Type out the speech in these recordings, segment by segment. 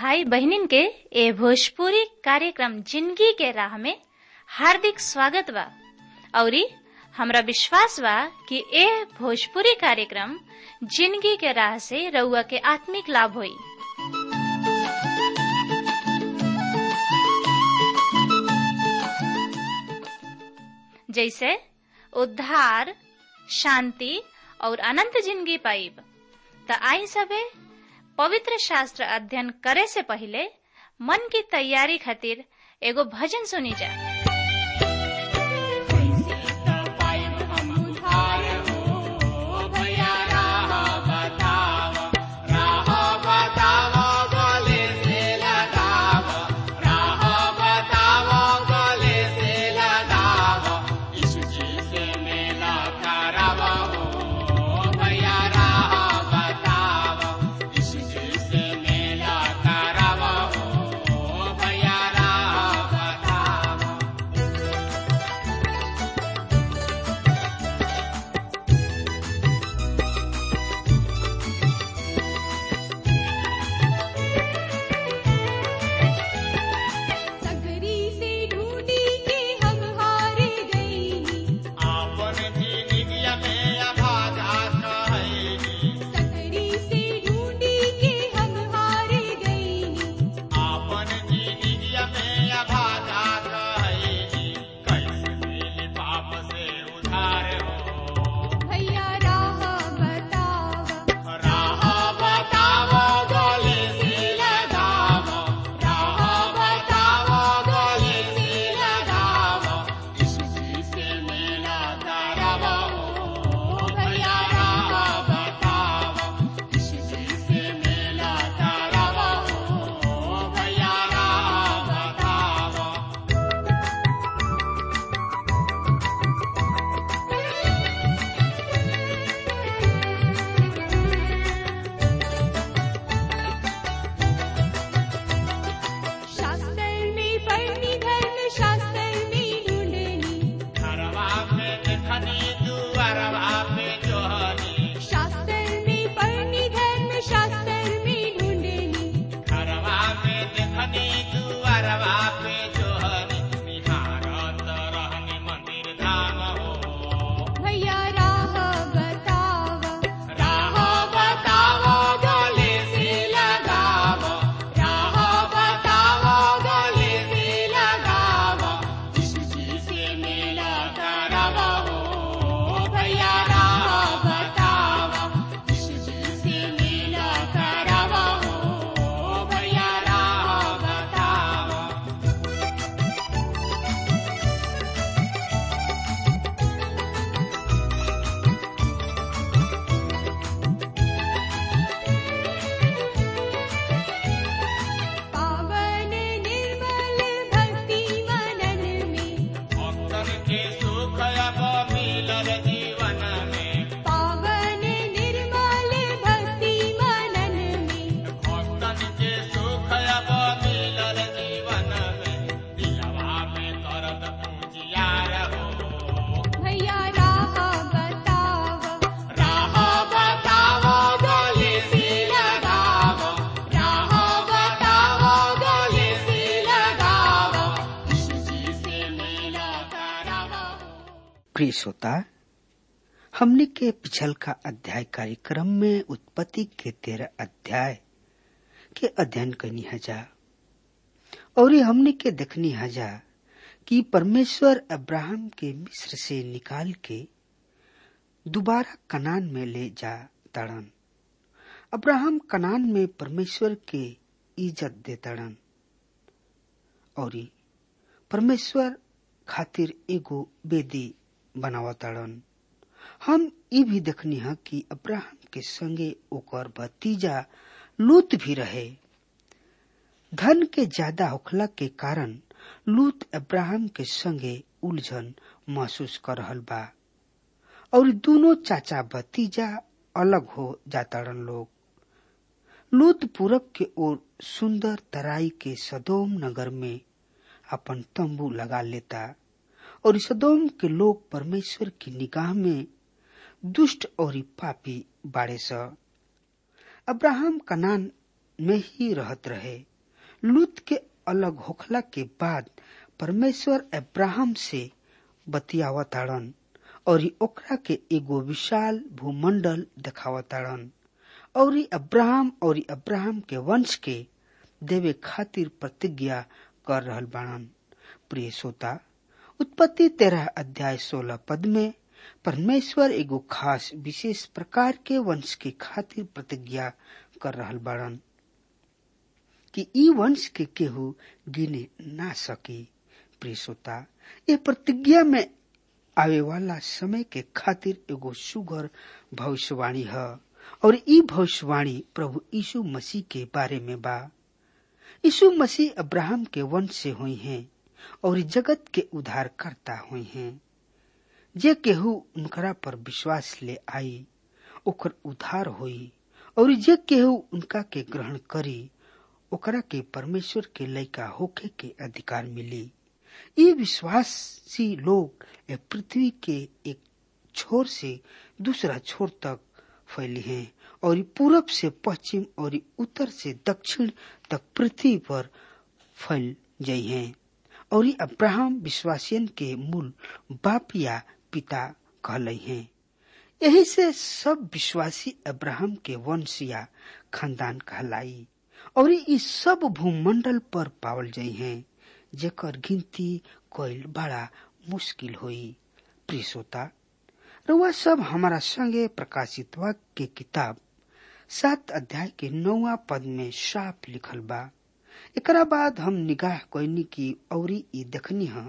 भाई बहनिन के ए भोजपुरी कार्यक्रम जिंदगी के राह में हार्दिक स्वागत बा औरी हमरा विश्वास बा कि ए भोजपुरी कार्यक्रम जिंदगी के राह से रउआ के आत्मिक लाभ होई जैसे उद्धार शांति और अनंत जिंदगी पाइब त आई सबे पवित्र शास्त्र अध्ययन करे से पहले मन की तैयारी खातिर एगो भजन सुनी जा प्रिय श्रोता हमने के पिछल का अध्याय कार्यक्रम में उत्पत्ति के तेरह अध्याय के अध्ययन करनी हजा और हमने के देखनी हजा कि परमेश्वर अब्राहम के मिस्र से निकाल के दोबारा कनान में ले जा तड़न अब्राहम कनान में परमेश्वर के इज्जत दे तड़न और परमेश्वर खातिर एगो बेदी बनावताड़न हम ये भी देखनी है कि अब्राहम के संगे ओकर भतीजा लूत भी रहे धन के ज्यादा होखला के कारण लूत अब्राहम के संगे उलझन महसूस कर रहल बा और दोनों चाचा भतीजा अलग हो जाताड़न लोग लूत पूरब के ओर सुंदर तराई के सदोम नगर में अपन तंबू लगा लेता और सदोम के लोग परमेश्वर की निगाह में दुष्ट और पापी बाड़े स अब्राहम कनान में ही रहत रहे लूत के अलग होखला के बाद परमेश्वर अब्राहम से बतियावताड़न और ओकरा के एगो विशाल भूमंडल देखावताड़न और अब्राहम और अब्राहम के वंश के देवे खातिर प्रतिज्ञा कर रहल बाड़न प्रिय श्रोता उत्पत्ति तेरह अध्याय सोलह पद में परमेश्वर एगो खास विशेष प्रकार के वंश के खातिर प्रतिज्ञा कर रहल बाड़न कि ई वंश के केहू गिने ना सकी प्रिय श्रोता ये प्रतिज्ञा में आवे वाला समय के खातिर एगो सुगर भविष्यवाणी है और ई भविष्यवाणी प्रभु यीशु मसीह के बारे में बा यीशु मसीह अब्राहम के वंश से हुई हैं और जगत के उद्धार करता हुई हैं जे केहू उनकरा पर विश्वास ले आई ओकर उद्धार होई और जे केहू उनका के ग्रहण करी ओकरा के परमेश्वर के लयका होके के अधिकार मिली ये विश्वासी लोग ए पृथ्वी के एक छोर से दूसरा छोर तक फैली हैं और पूरब से पश्चिम और उत्तर से दक्षिण तक पृथ्वी पर फैल गई हैं और अब्राहम विश्वासियन के मूल बाप या पिता कहले हैं यही से सब विश्वासी अब्राहम के वंश या खानदान कहलाई और इस सब भूमंडल पर पावल जाइ हैं जेकर गिनती कोयल बड़ा मुश्किल होई प्रिय श्रोता रुआ सब हमारा संगे प्रकाशित वाक्य के किताब सात अध्याय के नौवा पद में साफ लिखल बा एकरा बाद हम निगाह कोयनी की औरी ई देखनी है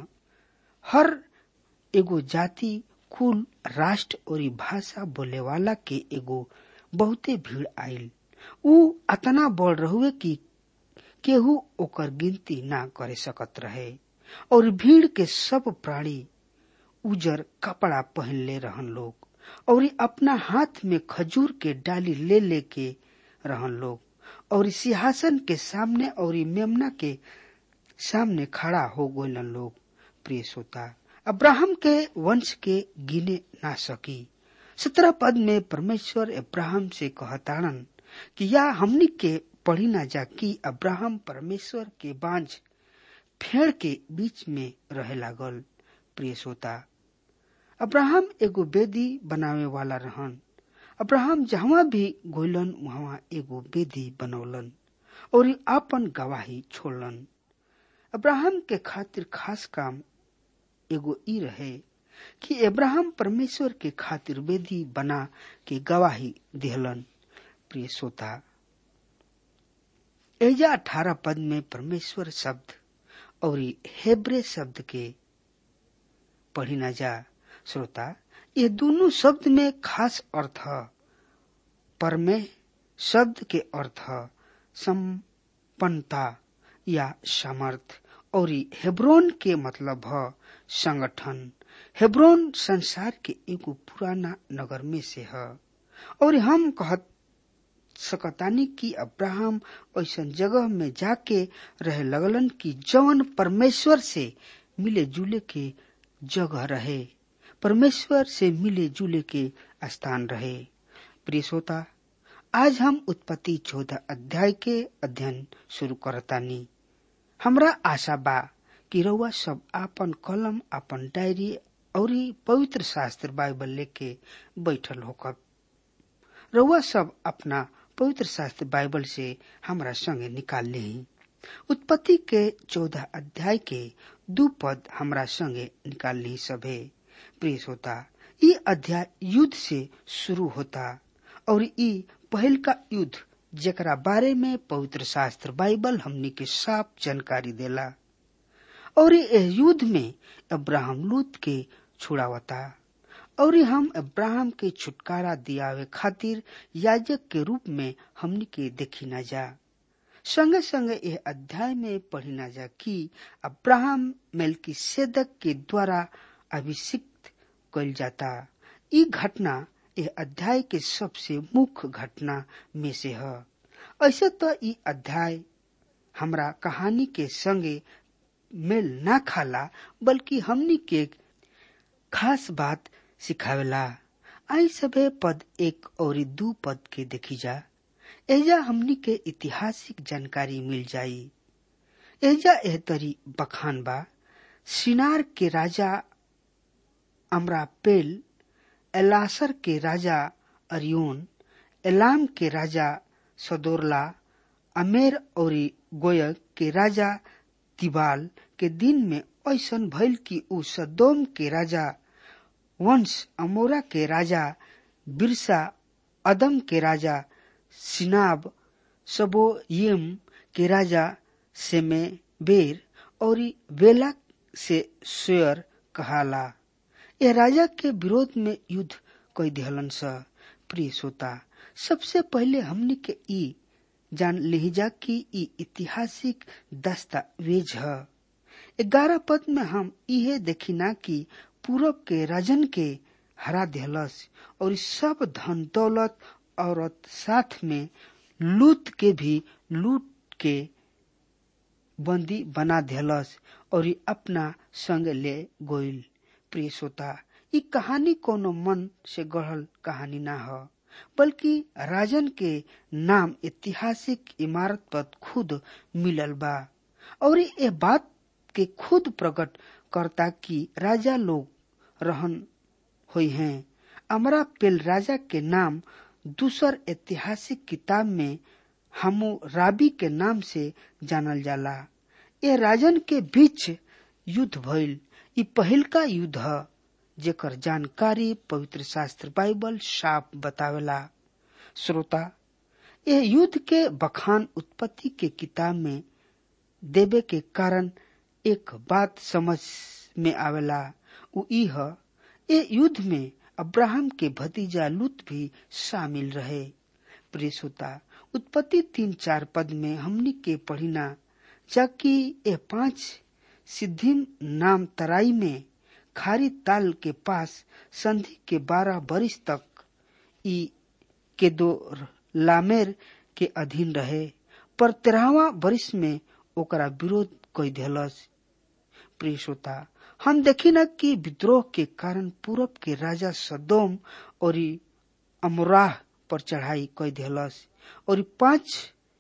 हर एगो जाति कुल राष्ट्र और भाषा बोले वाला के एगो बहुते भीड़ आयल उ अतना बढ़ रहुए कि केहू ओकर गिनती ना करे सकत रहे और भीड़ के सब प्राणी उजर कपड़ा पहन ले रहन लोग और अपना हाथ में खजूर के डाली ले ले के रहन लोग और सिंहासन के सामने और मेमना के सामने खड़ा हो गोलन लोग प्रिय श्रोता अब्राहम के वंश के गिने ना सकी सत्रह पद में परमेश्वर अब्राहम से कहताड़न कि या हमनी के पढ़ी ना जा कि अब्राहम परमेश्वर के बांझ फेड़ के बीच में रहे लागल प्रिय श्रोता अब्राहम एगो बेदी बनावे वाला रहन अब्राहम जहाँ भी गोलन वहाँ एगो बेदी बनौलन और आपन गवाही छोड़लन अब्राहम के खातिर खास काम एगो ई रहे कि अब्राहम परमेश्वर के खातिर वेदी बना के गवाही दिहलन प्रिय श्रोता एजा अठारह पद में परमेश्वर शब्द और हेब्रे शब्द के पढ़ी न जा श्रोता ये दोनों शब्द में खास अर्थ पर में शब्द के अर्थ संपन्नता या सामर्थ और हेब्रोन के मतलब है संगठन हेब्रोन संसार के एगो पुराना नगर में से है और हम कहत सकतानी कि अब्राहम ऐसा जगह में जाके रहे लगलन कि जवन परमेश्वर से मिले जुले के जगह रहे परमेश्वर से मिले जुले के स्थान रहे प्रिय श्रोता आज हम उत्पत्ति चौदह अध्याय के अध्ययन शुरू करतानी हमरा आशा बा कि रउआ सब आपन कलम आपन डायरी और पवित्र शास्त्र बाइबल लेके बैठल होकर रउआ सब अपना पवित्र शास्त्र बाइबल से हमरा संगे निकाल ले उत्पत्ति के चौदह अध्याय के दू पद हमरा संगे निकाल ली सभे प्रिय होता ये अध्याय युद्ध से शुरू होता और ई पहल का युद्ध जेकरा बारे में पवित्र शास्त्र बाइबल हमनी के साफ जानकारी देला और यह युद्ध में अब्राहम लूत के छुड़ावता और हम अब्राहम के छुटकारा दियावे खातिर याजक के रूप में हमनी के देखी न जा संगे संगे यह अध्याय में पढ़ी न जा कि अब्राहम मेलकी सेदक के द्वारा अभिषिक्त कल जाता ई घटना यह अध्याय के सबसे मुख्य घटना में से है ऐसे तो ई अध्याय हमरा कहानी के संगे मेल ना खाला बल्कि हमनी के खास बात सिखावेला आई सभे पद एक और दू पद के देखी जा एजा हमनी के ऐतिहासिक जानकारी मिल जाई एजा एह तरी बखान बा सिनार के राजा अमरापेल एलासर के राजा अरियोन एलाम के राजा सदोरला अमेर और गोयक के राजा तिबाल के दिन में ऐसन भइल कि उ सदोम के राजा वंश अमोरा के राजा बिरसा अदम के राजा सिनाब सबोयम के राजा सेमे बेर और बेला से शेयर कहाला यह राजा के विरोध में युद्ध कई दिहलन स प्रिय श्रोता सबसे पहले हमने के ई जान लिहिजा कि ई ऐतिहासिक दस्तावेज है ग्यारह पद में हम इहे देखिना कि पूरब के राजन के हरा दिहलस और सब धन दौलत औरत साथ में लूट के भी लूट के बंदी बना दिहलस और अपना संग ले गोइल प्रिय श्रोता ई कहानी कोनो मन से गढ़ल कहानी ना ह बल्कि राजन के नाम ऐतिहासिक इमारत पर खुद मिलल बा और ये बात के खुद प्रकट करता कि राजा लोग रहन हुई हैं अमरा पेल राजा के नाम दूसर ऐतिहासिक किताब में हमू राबी के नाम से जानल जाला ये राजन के बीच युद्ध भइल ई पहिल का युद्ध ह जेकर जानकारी पवित्र शास्त्र बाइबल साफ बतावेला श्रोता यह युद्ध के बखान उत्पत्ति के किताब में देवे के कारण एक बात समझ में आवेला उ ई ह ए युद्ध में अब्राहम के भतीजा लूत भी शामिल रहे प्रिय श्रोता उत्पत्ति तीन चार पद में हमनी के पढ़िना जबकि ये पांच सिद्धिम नाम तराई में खारी ताल के पास संधि के बारह बरिस तक ई के दो लामेर के अधीन रहे पर तेरहवा बरिस में ओकरा विरोध कई दिलस प्रिय श्रोता हम देखी न कि विद्रोह के कारण पूरब के राजा सदोम और अमराह पर चढ़ाई कई दिलस और पांच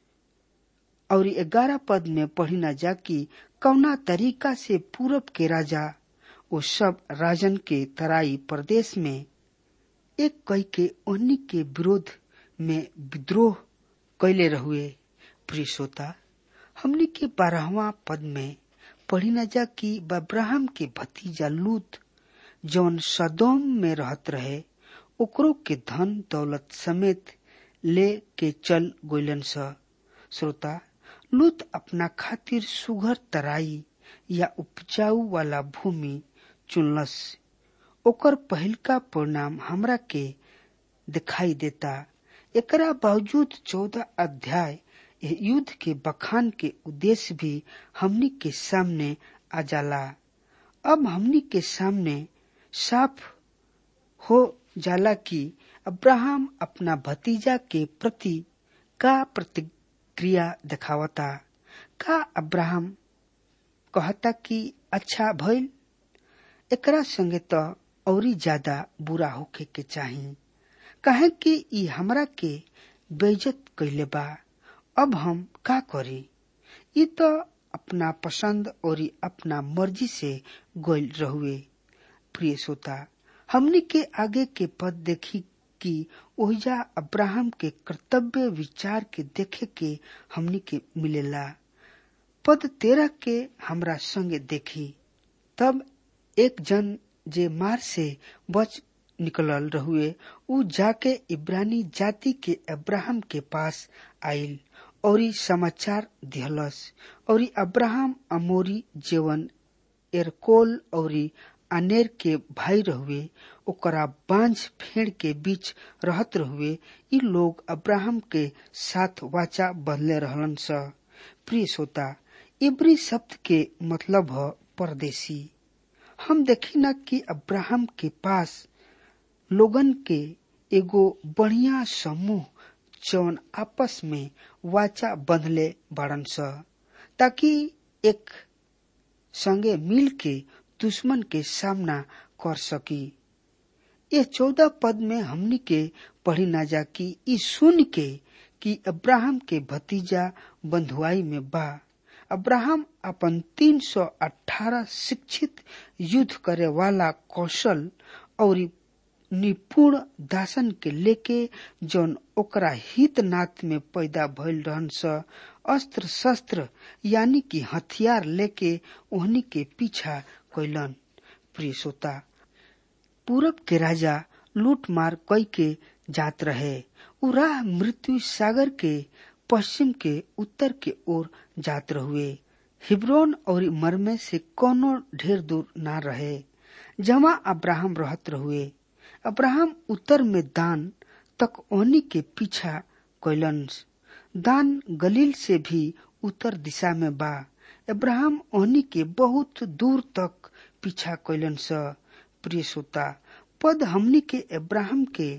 और ग्यारह पद में पढ़ी न जा कि कौना तरीका से पूरब के राजा वो सब राजन के तराई प्रदेश में एक कई के उन्हीं के विरोध में विद्रोह कैले रहुए प्रिय श्रोता हमने के बारहवा पद में पढ़ी न जा कि अब्राहम के भतीजा लूत जौन सदोम में रहत रहे ओकरो के धन दौलत समेत ले के चल गोलन स श्रोता लूत अपना खातिर सुघर तराई या उपजाऊ वाला भूमि चुनलस ओकर पहिलका परिणाम हमरा के दिखाई देता एकरा बावजूद चौदह अध्याय युद्ध के बखान के उद्देश्य भी हमनी के सामने आ जाला अब हमनी के सामने साफ हो जाला कि अब्राहम अपना भतीजा के प्रति का प्रतिक्रिया दिखावता का अब्राहम कहता कि अच्छा भइल एकरा संगे तो औरी ज्यादा बुरा होखे के चाही कहे कि ई हमरा के बेइज्जत कैले बा अब हम का करी ई तो अपना पसंद और अपना मर्जी से गोल रहुए प्रिय श्रोता हमनी के आगे के पद देखी कि ओहिजा अब्राहम के कर्तव्य विचार के देखे के हमनी के मिलेला पद तेरह के हमरा संगे देखी तब एक जन जे मार से बच निकलल रहुए उ जाके इब्रानी जाति के अब्राहम के पास आइल और समाचार दिहलस और अब्राहम अमोरी जेवन एरकोल और अनेर के भाई रहुए ओकरा बांझ फेड़ के बीच रहत रहुए ई लोग अब्राहम के साथ वाचा बदले रहलन स प्रिय श्रोता इब्री शब्द के मतलब है परदेसी हम देखी न कि अब्राहम के पास लोगन के एगो बढ़िया समूह जौन आपस में वाचा बंधले बाड़न स ताकि एक संगे मिल के दुश्मन के सामना कर सकी ये चौदह पद में हमनी के पढ़ी ना जा कि ई सुन के कि अब्राहम के भतीजा बंधुआई में बा अब्राहम अपन 318 शिक्षित युद्ध करे वाला कौशल और निपुण दासन के लेके जौन ओकरा हित नाथ में पैदा भइल रहन स अस्त्र शस्त्र यानी कि हथियार लेके ओहनी के पीछा कैलन प्रिय श्रोता पूरब के राजा लूट मार कई के जात रहे उ राह मृत्यु सागर के पश्चिम के उत्तर के ओर जात रहुए हिब्रोन और मरमे से कोनो ढेर दूर ना रहे जमा अब्राहम रहत रहुए अब्राहम उत्तर में दान तक ओनी के पीछा कैलन दान गलील से भी उत्तर दिशा में बा अब्राहम ओनी के बहुत दूर तक पीछा कैलन स प्रिय श्रोता पद हमनी के अब्राहम के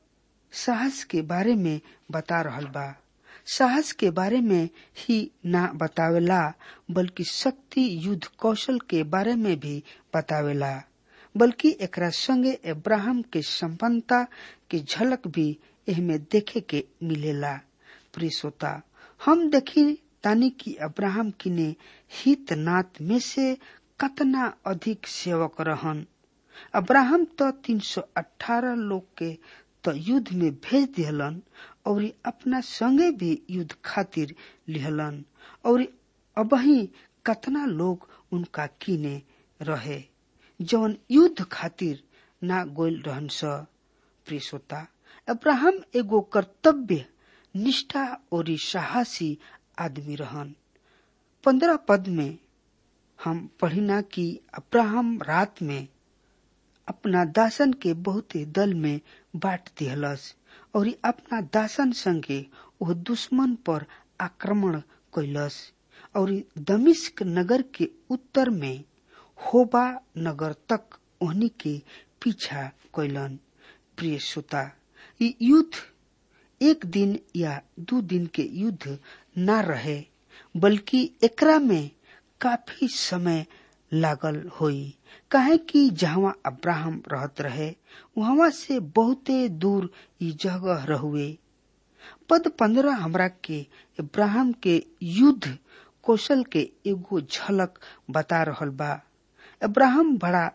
साहस के बारे में बता रहल बा साहस के बारे में ही ना बतावेला बल्कि शक्ति युद्ध कौशल के बारे में भी बतावेला बल्कि एकरा संगे अब्राहम के संपन्नता के झलक भी एहमे देखे के मिलेला प्रिय श्रोता हम देखी तानी कि अब्राहम किने हित नाथ में से कतना अधिक सेवक रहन अब्राहम तो 318 लोग के तो युद्ध में भेज दिहलन और अपना संगे भी युद्ध खातिर लिहलन और अबही कतना लोग उनका किने रहे जौन युद्ध खातिर ना गोल रहन स प्रिय श्रोता अब्राहम एगो कर्तव्य निष्ठा और साहसी आदमी रहन पंद्रह पद में हम पढ़िना कि अब्राहम रात में अपना दासन के बहुते दल में बांट दिहलस और अपना दासन संगे वह दुश्मन पर आक्रमण कैलस और दमिश्क नगर के उत्तर में होबा नगर तक ओहनी के पीछा कैलन प्रिय श्रोता ये युद्ध एक दिन या दो दिन के युद्ध न रहे बल्कि एकरा में काफी समय लागल होई काहे कि जहाँ अब्राहम रहत रहे वहां से बहुते दूर ई जगह रहुए पद पंद्रह हमरा के अब्राहम के युद्ध कौशल के एगो झलक बता रहल बा अब्राहम बड़ा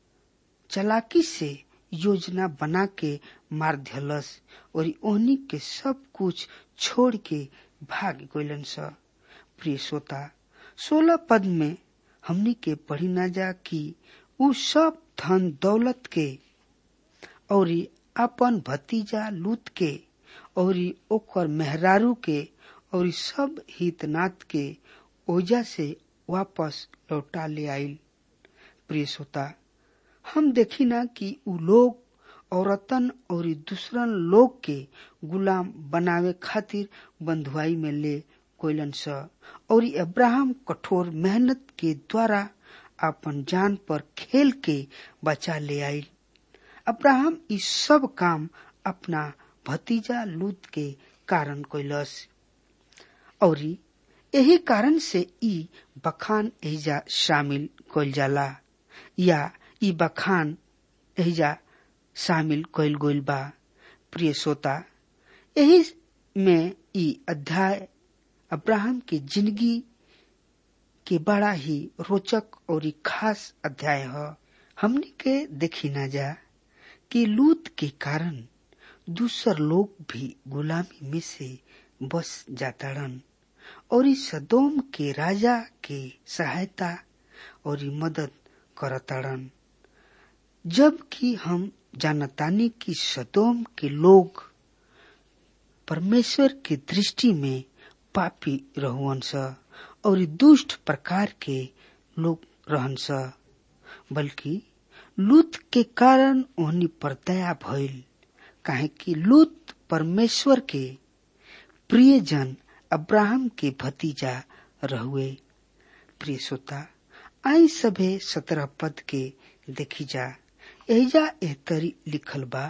चलाकी से योजना बना के मार दिलस और ओहनी के सब कुछ छोड़ के भाग गलन स प्रिय श्रोता सोलह पद में हमनी के पढ़ी ना जा कि उ सब धन दौलत के और अपन भतीजा लूत के और ओकर मेहरारू के और सब हितनाथ के ओजा से वापस लौटा ले आइल प्रिय श्रोता हम देखी ना कि उ लोग औरतन और दूसरन लोग के गुलाम बनावे खातिर बंधुआई में ले कोयलन स और अब्राहम कठोर मेहनत के द्वारा अपन जान पर खेल के बचा ले आइल अब्राहम ई सब काम अपना भतीजा लूत के कारण कैलस और यही कारण से ई बखान एजा शामिल कइल जाला या ई बखान एजा शामिल कइल गइल बा प्रिय श्रोता यही में ई अध्याय अब्राहम की जिंदगी के बड़ा ही रोचक और खास अध्याय है हमने के देखी ना जा कि लूत के कारण दूसर लोग भी गुलामी में से बस जाताड़न और इस सदोम के राजा के सहायता और मदद करताड़न जबकि हम जानतानी कि सदोम के लोग परमेश्वर की दृष्टि में पापी रहुअन स और दुष्ट प्रकार के लोग रहन स बल्कि लूत के कारण ओहनी पर दया भइल काहे कि लूत परमेश्वर के प्रिय जन अब्राहम के भतीजा रहुए प्रिय श्रोता आई सभे सत्रह पद के देखी जा एजा एहतरी लिखल बा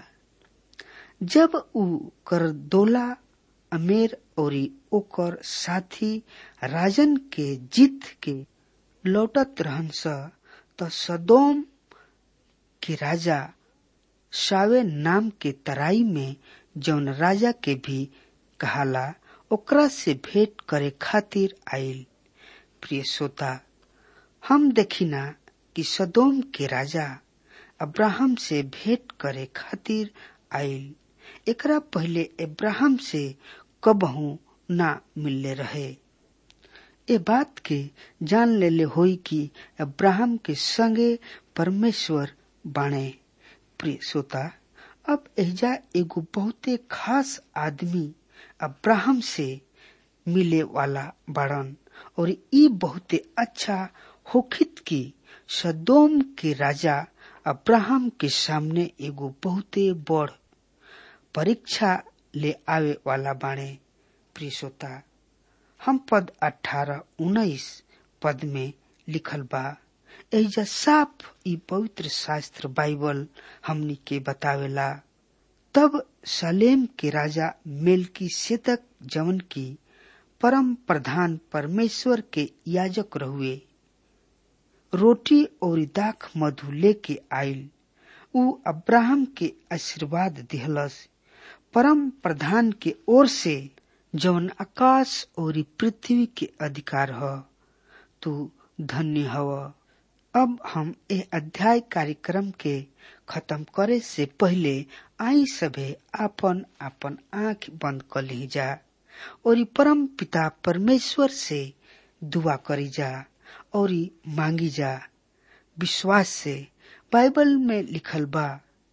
जब उ करदोला अमेर और ओकर साथी राजन के जीत के लौटत रहन स त सदोम के राजा सावे नाम के तराई में जौन राजा के भी कहाला ओकरा से भेंट करे खातिर आयल प्रिय श्रोता हम देखिना कि सदोम के राजा अब्राहम से भेंट करे खातिर आयल एकरा पहले अब्राहम से कबहू ना मिलले रहे ए बात के जान लेले होई कि अब्राहम के संगे परमेश्वर बाणे प्रिय श्रोता अब एजा एगो बहुते खास आदमी अब्राहम से मिले वाला बाड़न और ई बहुते अच्छा होखित की सदोम के राजा अब्राहम के सामने एगो बहुते बड़ परीक्षा ले आवे वाला बाणे प्रिय श्रोता हम पद अठारह उन्नीस पद में लिखल बा एजा साफ ई पवित्र शास्त्र बाइबल हमनी के बतावेला तब सलेम के राजा मेलकी सेतक जवन की परम प्रधान परमेश्वर के याजक रहुए रोटी और दाख मधु लेके आयल उ अब्राहम के आशीर्वाद दिहलस परम प्रधान के ओर से जवन आकाश और पृथ्वी के अधिकार ह तू धन्य हव अब हम ए अध्याय कार्यक्रम के खत्म करे से पहले आई सभे आपन आपन आंख बंद कर ली जा और परम पिता परमेश्वर से दुआ करी जा और मांगी जा विश्वास से बाइबल में लिखल बा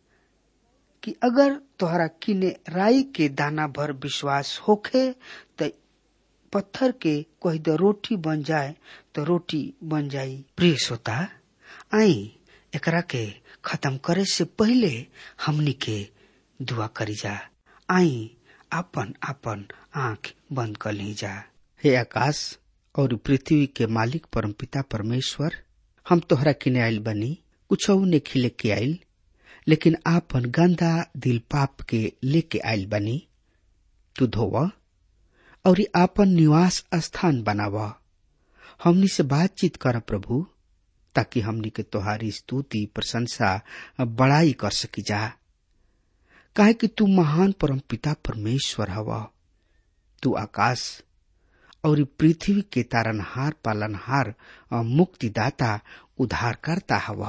कि अगर तोहरा किने राई के दाना भर विश्वास होखे त पत्थर के कोई द रोटी बन जाए तो रोटी बन जाई प्रिय श्रोता आई एकरा के खत्म करे से पहले हमनी के दुआ करी जा आई आपन आपन आंख बंद कर ली जा हे आकाश और पृथ्वी के मालिक परमपिता परमेश्वर हम तोहरा किने आयल बनी कुछ ने खिले के आयल लेकिन आपन गंदा दिल पाप के लेके आयल बनी तू धोव और आपन निवास स्थान बनाव हमनी से बातचीत कर प्रभु ताकि हमनी के तोहारी स्तुति प्रशंसा बड़ाई कर सकी जा काहे कि तू महान परम पिता परमेश्वर हव तू आकाश और पृथ्वी के तारनहार पालनहार मुक्तिदाता उद्धारकर्ता हव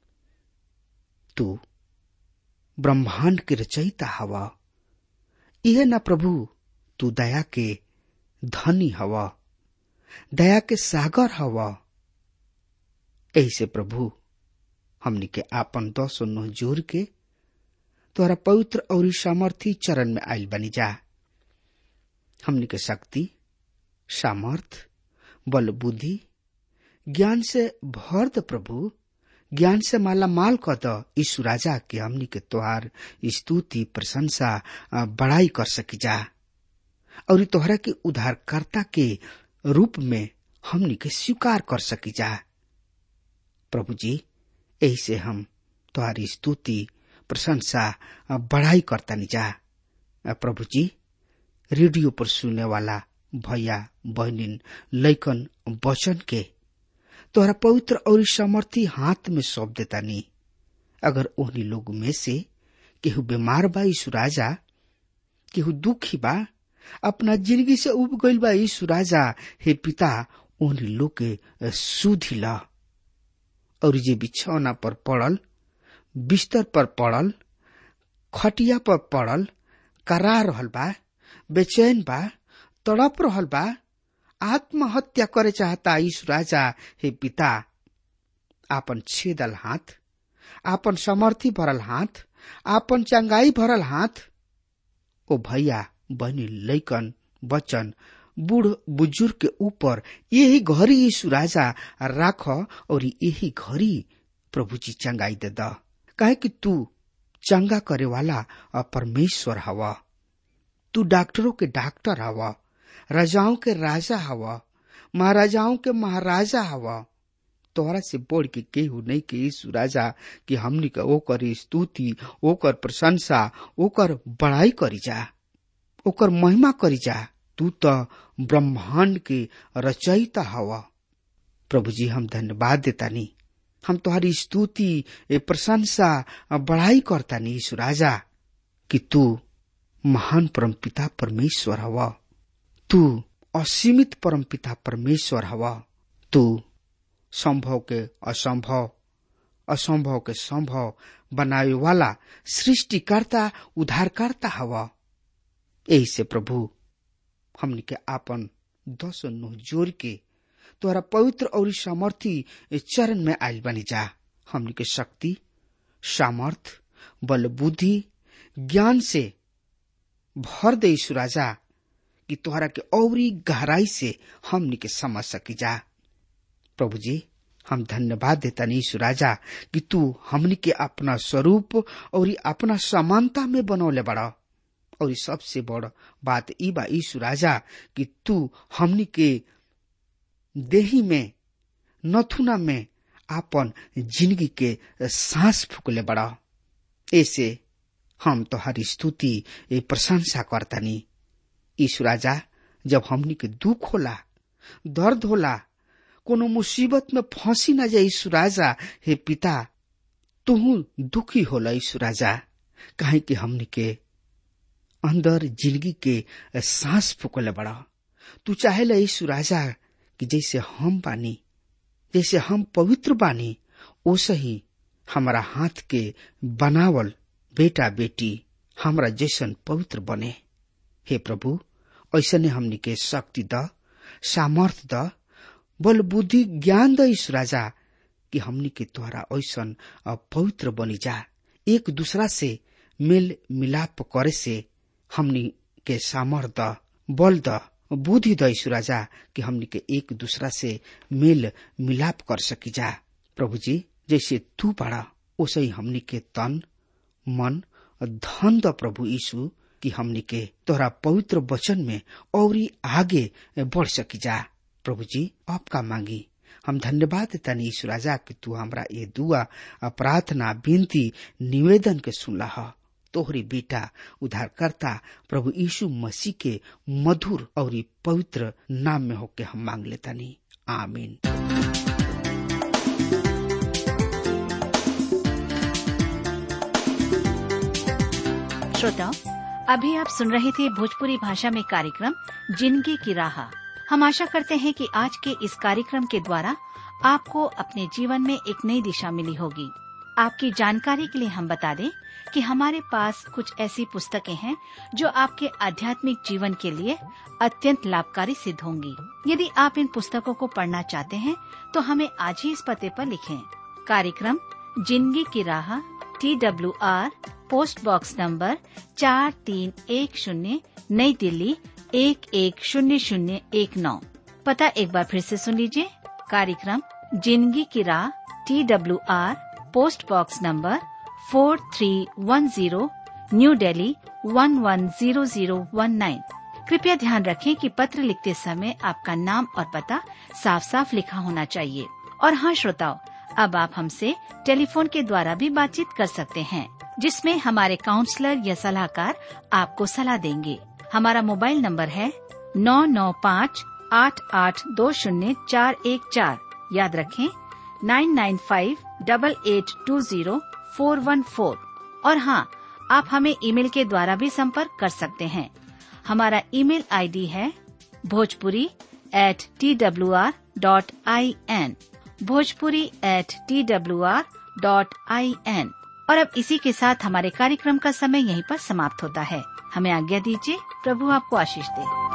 तू ब्रह्मांड के रचयिता हव यह न प्रभु तू दया के धनी हव दया के सागर हव ऐसे प्रभु हमनी के आपन दसो नोह जोर के तोहरा पवित्र और सामर्थी चरण में आयल बनी जा हमनी के शक्ति सामर्थ बल बुद्धि ज्ञान से भर द प्रभु ज्ञान से माला माल क द यीशु राजा के हमनी के तोहार स्तुति प्रशंसा बड़ाई कर सकी जा और तोहरा के उद्धारकर्ता के रूप में हमनी के स्वीकार कर सकी जा प्रभु जी यही से हम तुम्हारी स्तुति प्रशंसा बढ़ाई करता नहीं जा प्रभु जी रेडियो पर सुनने वाला भैया बहनिन लैकन वचन के तोहरा पवित्र और समर्थी हाथ में सौंप देता नहीं अगर उन्हीं लोग में से केहू बीमार बा यीशु राजा केहू दुखी बा अपना जिंदगी से उब गईल बा यीशु राजा हे पिता उन्हीं लोग के सुधी ला और जे बिछौना पर पड़ल बिस्तर पर पड़ल खटिया पर पड़ल करा रहल बा बेचैन बा तड़प रहल बा आत्महत्या करे चाहता यीशु राजा हे पिता आपन छेदल हाथ आपन समर्थी भरल हाथ आपन चंगाई भरल हाथ ओ भैया बनी लैकन बचन बूढ़ बुजुर्ग के ऊपर यही घड़ी यीशु राजा राख और यही घड़ी प्रभु जी चंगाई दे द काहे कि तू चंगा करे वाला परमेश्वर हवा तू डॉक्टरों के डॉक्टर हवा राजाओं के राजा हवा महाराजाओं के महाराजा हवा तोहरा से बोल के केहू नहीं के यीशु राजा कि हमनी का ओकर स्तुति ओकर प्रशंसा ओकर बड़ाई करी जा ओकर महिमा करी जा तू तो ब्रह्मांड के रचयिता हवा प्रभु जी हम धन्यवाद देता नी हम तुम्हारी स्तुति प्रशंसा बढ़ाई करता नी यीशु राजा कि तू महान परम पिता परमेश्वर हवा तू असीमित परम पिता परमेश्वर हवा तू संभव के असंभव असंभव के संभव बनावे वाला सृष्टिकर्ता उद्धारकर्ता हवा यही से प्रभु हमनी के आपन दस नुह जोर के तोहरा पवित्र और सामर्थी चरण में आयल बनी जा हमनी के शक्ति सामर्थ बल बुद्धि ज्ञान से भर दे राजा कि तोहरा के औरी गहराई से हमनी के समझ सकी जा प्रभु जी हम धन्यवाद देता नीशु राजा कि तू हमनी के अपना स्वरूप और अपना समानता में बनौले बड़ा और सबसे बड़ बात ई बा ईशु राजा कि तू हमनी के देही में नथुना में आपन जिंदगी के सांस फूकले बड़ा ऐसे हम तो हर स्तुति प्रशंसा करतानी ईशु राजा जब हमनी के दुख होला दर्द होला कोनो मुसीबत में फंसी न जाए ईशु राजा हे पिता तुहू दुखी होला ईशु राजा काहे कि हमनी के अंदर जिंदगी के सांस फूकले बड़ा तू चाहेला ईशु राजा कि जैसे हम बानी जैसे हम पवित्र बानी ओसे ही हमारा हाथ के बनावल बेटा बेटी हमरा जैसन पवित्र बने हे प्रभु ऐसने हमनी के शक्ति द सामर्थ द बल बुद्धि ज्ञान द ईश राजा कि हमनी के द्वारा ऐसन पवित्र बनी जा एक दूसरा से मेल मिलाप करे से हमनी के सामर्थ द बल द बुद्धि द ईश राजा कि हमनी के एक दूसरा से मेल मिलाप कर सकी जा प्रभु जी जैसे तू बड़ा ओसे ही हमनी के तन मन धन द प्रभु यीशु कि हमनी के तोहरा पवित्र वचन में और आगे बढ़ सकी जा प्रभु जी आपका मांगी हम धन्यवाद देता यीशु राजा कि तू हमरा ये दुआ प्रार्थना विनती निवेदन के सुनला तोहरी बेटा उद्धारकर्ता प्रभु यीशु मसीह के मधुर और पवित्र नाम में होके हम मांग लेता नहीं आमीन श्रोताओं अभी आप सुन रहे थे भोजपुरी भाषा में कार्यक्रम जिंदगी की राह हम आशा करते हैं कि आज के इस कार्यक्रम के द्वारा आपको अपने जीवन में एक नई दिशा मिली होगी आपकी जानकारी के लिए हम बता दें कि हमारे पास कुछ ऐसी पुस्तकें हैं जो आपके आध्यात्मिक जीवन के लिए अत्यंत लाभकारी सिद्ध होंगी यदि आप इन पुस्तकों को पढ़ना चाहते हैं तो हमें आज ही इस पते पर लिखें कार्यक्रम जिंदगी की राह T W R post box number चार तीन एक शून्य नई दिल्ली एक एक शून्य शून्य एक नौ पता एक बार फिर से सुन लीजिए कार्यक्रम जिंदगी की राह T W R post box number four three one zero new Delhi one one zero zero one nine कृपया ध्यान रखें कि पत्र लिखते समय आपका नाम और पता साफ साफ लिखा होना चाहिए और हाँ श्रोताओं अब आप हमसे टेलीफोन के द्वारा भी बातचीत कर सकते हैं जिसमें हमारे काउंसलर या सलाहकार आपको सलाह देंगे हमारा मोबाइल नंबर है नौ नौ पाँच आठ आठ दो शून्य चार एक चार याद रखें nine nine five double eight two zero four one four और हाँ आप हमें ईमेल के द्वारा भी संपर्क कर सकते हैं हमारा ईमेल आईडी है Bhojpuri at T W R dot I N Bhojpuri at T W R dot I N और अब इसी के साथ हमारे कार्यक्रम का समय यहीं पर समाप्त होता है हमें आज्ञा दीजिए प्रभु आपको आशीष दे